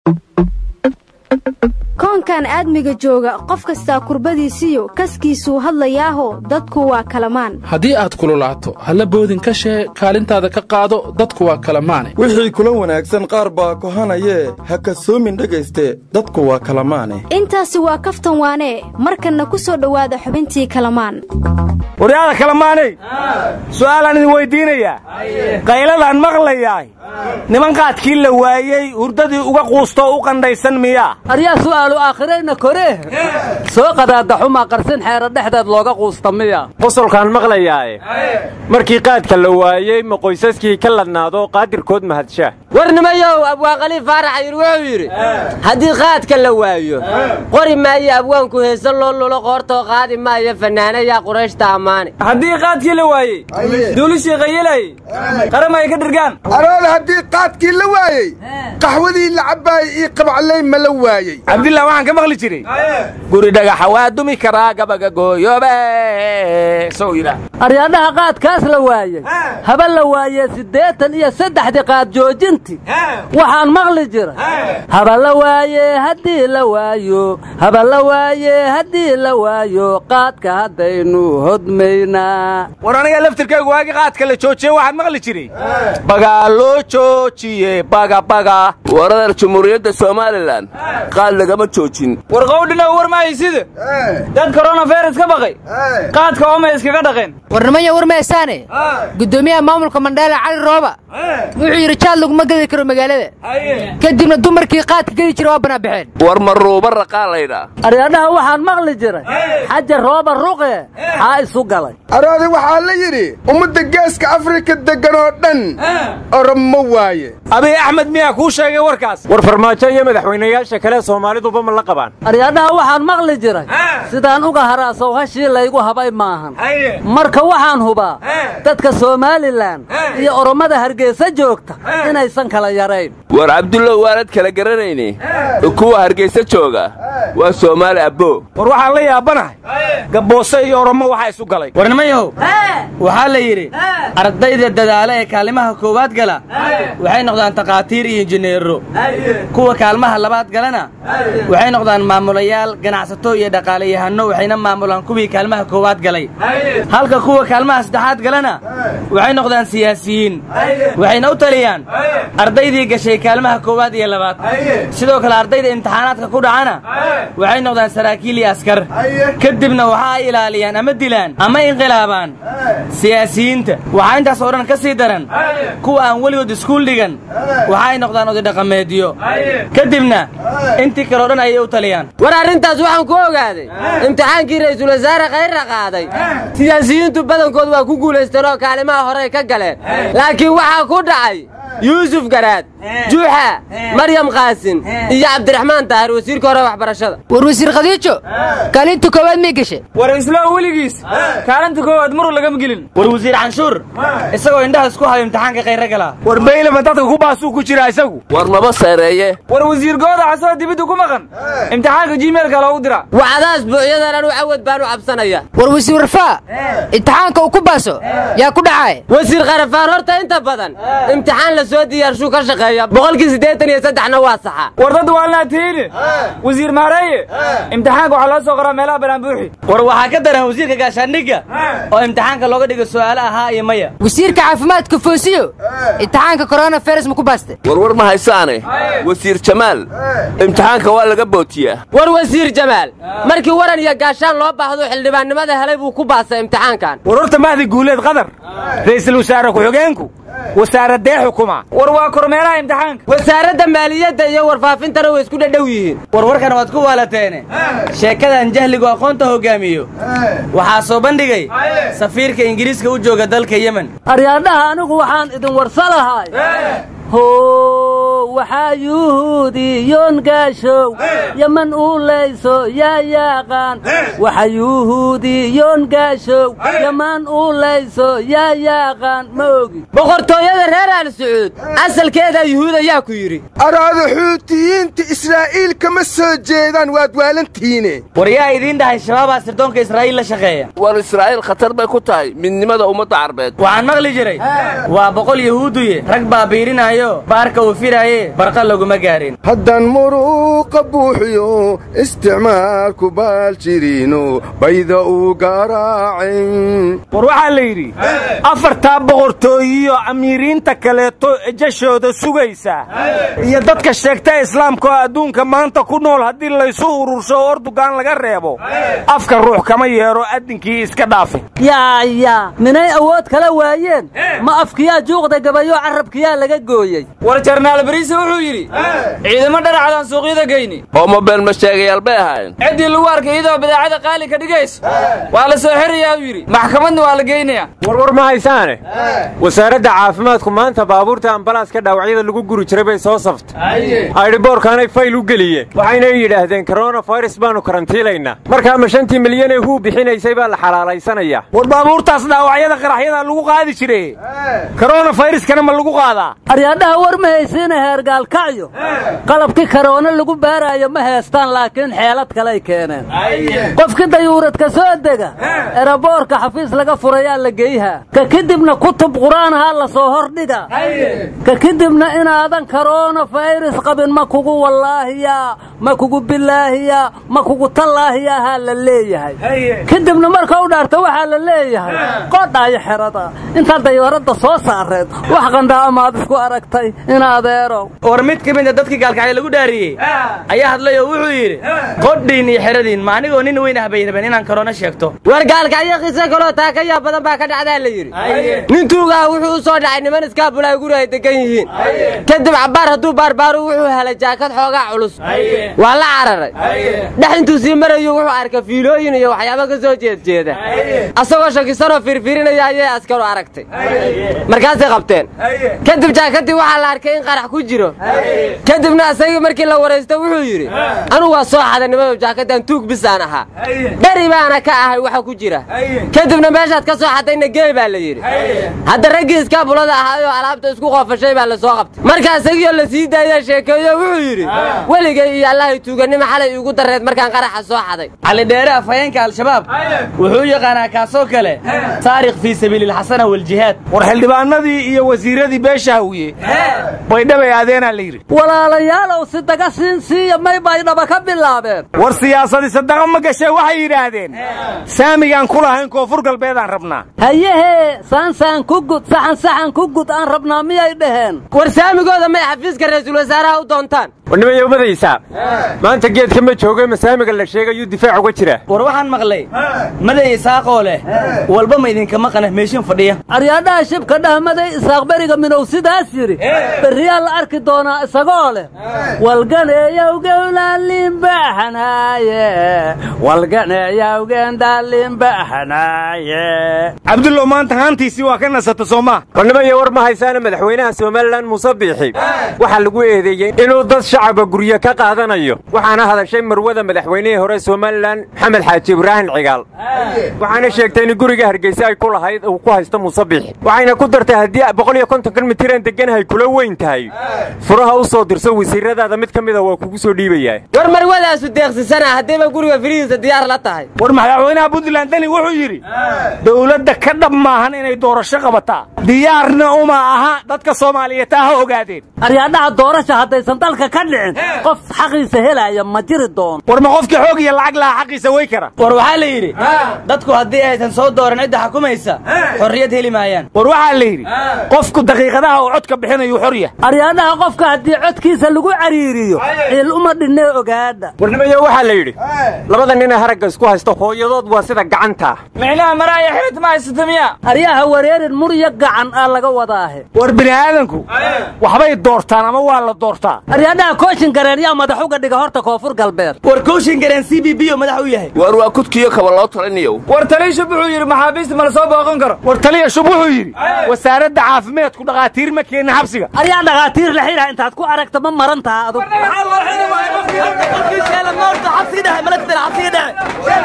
koonkan aadmiga jooga qof kastaa kurbadiisiyo kaskiisuu hadlayaaho dadku waa kalamaan haddii aad kululaato halla boodin ka shee kaalintaada ka qaado dadku waa kalamaane wixii kula wanaagsan qaar baa kohanayee ha kasoomin dhegayste dadku waa kalamaane intaasi waa kaftan waanee markanna ku soo dhowaada xubintii kalamaan waryaada kalamaanay su'aalaan idin weyddiinayaa qayladaan maqlayaay niman qaadkii la waayey hurdadii uga quustoo u qandhaysan miyaa aryaa su'aalu aakhirayna koree soo qadaadaxumaa qarsin xeera dhexdeed looga quusta miya qosolkaan maqlayaaye markii qaadka la waayey ma qoysaskii ka ladnaado qaadirkood mahadshaa warnimayow abwaanqaliif faarax ayir wuxuu yidhi haddii qaadka la waayo qori maayo abwaanku heese loo lulo qoortoo qaadi maayo fannaanayaa qurayshta ammaane haddii qaadkii la waayey duulishii qayilayey qaram ay ka dhirgaan aroole haddii qaadkii la waayey qaxwadii la cabbaayey ii qabaclay ma la waayey cabdillah waxaan ka maqli jiray guri dhagaxa waa dumi karaa gabaga gooyoobe sow yidhaah aryaadhaha qaadkaas la waayey haba la waayee siddeetan iyo saddexdii qaad joojinti waxaan maqli jiray haba la waayee haddii la waayo haba la waayee haddii la waayo qaadka haddaynu hodmaynaa war aniga laftirkaygu waagi qaadka la joojiye waxaan maqli jiray bagaa loo joojiye bagabaga waradar jumhuuriyadda somalilan qaad lagama joojin war qowdhina war mahaysida dad koronafayras ka baqay qaadka oomay iskaga dhaqeen warnimaya war maysaane guddoomiyaha maamulka mandheele cali rooba wuxuu yidhi jaad laguma gedi karo magaalada kadibna dumarkii qaadka gedi jira waa banaabaxeen war maruuba raqaa laydhaa aryaadhaha waxaan maqli jiray xaja rooba ruqe xaa isu galay aroode waxaa la yidhi ummadda geeska afrika deggan oo dhan oromo waaye abiy axmed miyaa kuu sheegay warkaas war farmaajo iyo madaxweynayaasha kale soomaaliduba ma la qabaan aryaadhaha waxaan maqli jiray sidaan uga haraasow hashii laygu habay maahan marka waxaan hubaa dadka somalilan iyo orommada hargeysa joogta inaysan kala yarayn war cabdullow waanad kala garanayne kuwa hargaysa jooga waa soomaali abbo war waxaan la yaabanahay gabboose iyo oromo waxaa isu galay warnimayahow waxaa la yidhi ardayda dadaala ee kaalimaha koowaad gala waxay noqdaan takhaatiir iyo injineero kuwa kaalmaha labaad galana waxay noqdaan maamulayaal ganacsato iyo dhaqaalayahanno waxayna maamulaan kuwii kaalmaha koowaad galay halka kuwa kaalmaha saddexaad galana waxay noqdaan siyaasiyiin waxayna u taliyaan ardaydii gashay kaalmaha koowaad iyo labaad sidoo kale ardayda imtixaanaadka ku dhacana waxay noqdaan saraakiil iyo askar kadibna waxa ay ilaaliyaan ama dilaan ama inqilaabaan siyaasiyiinta waxaa intaas oo dhan ka sii daran kuwa aan weligood iskuul dhigan waxa ay noqdaan odidhaqameedyo kadibna intii kaleo dhan ayay u taliyaan war arrintaas waxaan ku ogaaday imtixaankii ra'iisul wasaare kayrra qaaday siyaasiyiintu badankood waa ku guulaysteen oo kaalimaha horey ka galeen laakiin waxaa ku dhacay yuusuf garaad juuxa maryam qaasin iyo cabdiraxmaan daahir wasiirka hore waxbarashada war wasiir khadiijo kaalinta koowaad may gashe war islo weligiis kaalinta koowaad maruu lagama gelin war wasiir canshuur isagoo indhaha isku hayo imtixaanka kayra galaa war baylama dadka ku baasuu ku jiraa isagu war maba seereeye war wasiir gooda asagoo dibidda ku maqan imtixaanka jimeelka loogu dira wacdaas buucyadan anu cawad baan u cabsanaya war wasiir warfaa imtixaanka uu ku baaso yaa ku dhacay wasiir kharafaan horta inta badan imtixaan la soo diyaarshuu ka shaqeeya boqolkii siddeetan iyo saddexna waa saxa war dad waalnaa tihiine wasiir maareeye imtixaanka waxaa loo soo qoraa meelaha banaanbuuxi war waxaa ka daran wasiirka gaashaandhigga oo imtixaanka looga dhigo su'aalo ahaa iyo maya wasiirka caafimaadka foosiyo imtixaanka koronavirus ma ku baaste warwar ma haysaane wasiir jamaal imtixaanka waa laga bootiyaa war wasiir jamaal markii waran iyo gaashaan loo baahdo xildhibaannimada helay buu ku baasay imtixaankan war horta mahdi guuleed qadar ra'iisul wasaare ku-xigeenku wasaaradee xukuma war waa kormeeraha imtixaanka wasaaradda maaliyadda iyo warfaafintana way isku dhadhow yihiin warwarkan waad ku waalateene sheekadan jahligu aqoonta hoggaamiyo waxaa soo bandhigay safiirka ingiriiska u jooga dalka yemen aryaadhaha anigu waxaan idin warsalahay how waxaa yuhuudiyoon gaashow yaman uu layso yaa yaaqaan waxa yuhuudiyoon gaashow yaman uu layso yaa yaaqaan ma ogi boqortooyada reer aal sacuud asalkeedaa yuhuud ayaa ku yidhi araada xuutiyiinta israa'iil kama soo jeedaan waad waalantihiine war yaa idiin dhahay shabaabaa sirdoonka israa'iil la shaqeeya war israa'iil khatar bay ku tahay midnimada ummadda carbeed waxaan maqli jiray waa boqol yahuuduye rag baa biirinaayo baarka uu firaaye haye barqa laguma gaarin haddaan muruuqa buuxiyo isticmaalku baal jiriino bayda uu garaacin war waxaa la yidhi afartaa boqortooyiyo amiiriinta kaleeto jashooda sugaysa iyo dadka sheegta islaamka oo adduunka maanta ku nool haddii laysu urursho oo ordugaan laga reebo afka ruux kama yeedho addinkii iska dhaafi yaaya minay awood kala waayeen ma afkiyaa juuqda gabayo carabkiyaa laga gooyey war jarnaal bariise wuxuu yidhi ciidamo dharacadaan suuqyada geyni oo mobeel ma sheegayaal bay ahaayeen ciddii lagu arkay iyadoo badeecada qaali ka dhigayso waa la soo xirayaa uu yidhi maxkamadna waa la geynayaa warwar ma haysaane wasaaradda caafimaadku maanta baabuurta ambalaaska dhaawacyada lagu guri jiray bay soo saftay aydhiboorkaanay fayl u geliyeen waxayna yidhaahdeen koronafayras baannu karantiilaynaa markaa ma shantii milyan ee huu bixinaysay baa la xalaalaysanayaa war baabuurtaas dhaawacyada qaraxyada lagu qaadi jire koronafayraskana ma lagu qaadaa aryaadhaha war ma haysiina heergaalkacyo qalabkii karoona lagu baaraayo ma heestaan laakiin xeelad kalay keeneen qofkii dayuuradka soo dega eraboorka xafiis laga furayaa la geyhaa ka kadibna kutub qur'aanahaa la soo hordhiga ka kadibna inaadan karoona fayras qabin ma kugu wallaahiya ma kugu bilaahiya ma kugu tallaahiyahaa la leeyahay kadibna marka u dhaarta waxaa la leeyahay qodhaayo xerada intaad dayuuradda soo saareed wax qandhaa amaad isku aragtay in adeerow war mid ka mid a dadkii gaalkacyo lagu dhaariyey ayaa hadlay oo wuxuu yidhi qodhiin iyo xeradiin ma anigoo nin weyn ah bay rabeen inaan karoona sheegto war gaalkacyo qiso kaloo taakayaa badan baa ka dhacdaa la yidhi nin tuugaha wuxuu u soo dhacay niman iskaabulay guri ay degan yihiin kadib cabbaar hadduu baarbaaru wuxuu helay jaakad xoogaa culus waa la cararay dhex intuu sii marayu wuxuu arkay fiilooyin iyo waxyaabo ka soo jeedjeeda asagoo shakisanoo fiirfiirinaya ayay askaru aragtay markaasay qabteen kadib jaakadii waxaa la arkay in qarax ku jiro kadibna asagii markii la waraysta wuxuu yidhi anugu waa soo xaday nimadow jaakaddan tuug bisaan ahaa dheri baana ka ahay waxa ku jira kadibna meeshaad ka soo xadayna geey baa la yidhi hadda raggii iskaabulada ahaayoo alaabta isku qoofashay baa la soo qabtay marka isagiioo la sii daaya sheekeeyo wuxuu yidhi weligay iyo allahay tuuganimo xalay iigu darreed markaan qaraxa soo xaday cali dheere afhayeenka al-shabaab wuxuu yaqaanaa kaasoo kale taarikh fii sabiililxasana waljihaad war xildhibaanadii iyo wasiiradii beesha hawiye baydhabay aadeenaa la yidhi walaalayaalow si daga siin siiya may baydhaba ka bilaabeen war siyaasadii sadaqa ma gashee waxay yidhaahdeen saamigaan ku lahayn koonfur galbeedaan rabnaa hayehee saansaan ku gud saxan saxan ku gud aan rabnaa miyay dhaheen war saamigooda may xafiiska ra'iisul wasaaraha u doontaan warnimaya umadaysaa maanta geedka ma jooga masaamiga la sheegayuu difaac uga jira war waxaan maqlay maday isaaqoo leh walba ma idinka maqana meeshin fadhiya aryaadhaha shibka dhahmaday isaaq beriga minow sidaas yidhi berriyaa la arki doonaa isagoo leh walganeeyawgewlaalimbaxanaaye walganeeyawgendaalimbaxanaaye cabdullow maanta haantiisii waa ka nasata soomaa warnimaya war ma haysaana madaxweynaha somalilan muuse biixi waxaa lagu eedeeyey inuu dad shacaba guryo ka qaadanayo waxaana hadashay marwada madaxweynihii hore somalilan maxamed xaaji ibraahim cigaal waxaana sheegtay in guriga hargeysa ay ku lahayd uu ku haysto muuse biixi waxayna ku dartay haddii boqol iyo kontonkan mitiraan deganahay kula weyn tahay furaha u soo dirso wasiiradaada mid ka mida waa kugu soo dhiibayaa war marwadaasu deeqsisana haddiiba guriga firihiisa diyaar la tahay war madaxweynaha puntland deni wuxuu yidhi dowladda ka dhab maahan inay doorasho qabataa diyaarna uma aha dadka soomaaliyeed taa ha ogaadeen aryaadhaha doorasha haddaysan dalka ka dhicin qof xaqiisa helaya ma jiri doono war ma qofkii xoog iyo lacag lahaa xaqiisa way kara war waxaa la yidhi dadku haddii aysan soo dooran cidda xukumaysa xorriyad heli maayaan war waxaa la yidhi qofku daqiiqadaha uu codka bixinayu xor yahay aryaadhaha qofka haddii codkiisa lagu cariiriyo ciil uma dhinee ogaadha warnimayo waxaa la yidhi labada ninee haragga isku haysto hooyadood waa sida gacanta micnaha maraaya xirit ma haysata miya aryaha wareerin murya gacan aa laga wadaahe war bini aadanku waxbay doortaan ama waa la doortaa aryaadhaha kooshin gareen yaa madax uga dhiga horta koonfur galbeed war kooshin gareen c b b oo madax u yahay war waa kudkiyo kaba loo talinayow war taliya shub wuxuu yidhi maxaabiista ma la soo booqan karo war taliya shub wuxuu yidhi wasaaradda caafimaadku dhakhaatiir ma keenna xabsiga aryaa dhakhaatiir la xidha intaad ku aragta ma maran taha adug